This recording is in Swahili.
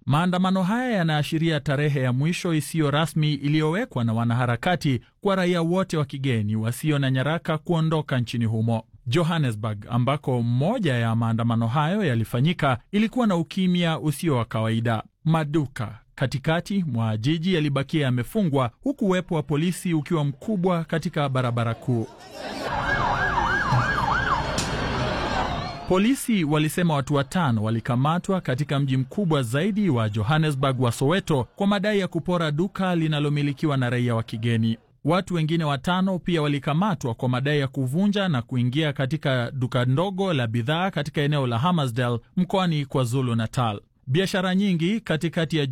Maandamano haya yanaashiria tarehe ya mwisho isiyo rasmi iliyowekwa na wanaharakati kwa raia wote wa kigeni wasio na nyaraka kuondoka nchini humo. Johannesburg, ambako moja ya maandamano hayo yalifanyika, ilikuwa na ukimya usio wa kawaida. Maduka katikati mwa jiji yalibakia yamefungwa, huku uwepo wa polisi ukiwa mkubwa katika barabara kuu. Polisi walisema watu watano walikamatwa katika mji mkubwa zaidi wa Johannesburg wa Soweto kwa madai ya kupora duka linalomilikiwa na raia wa kigeni. Watu wengine watano pia walikamatwa kwa madai ya kuvunja na kuingia katika duka ndogo la bidhaa katika eneo la Hammarsdale mkoani KwaZulu Natal. Biashara nyingi katikati ya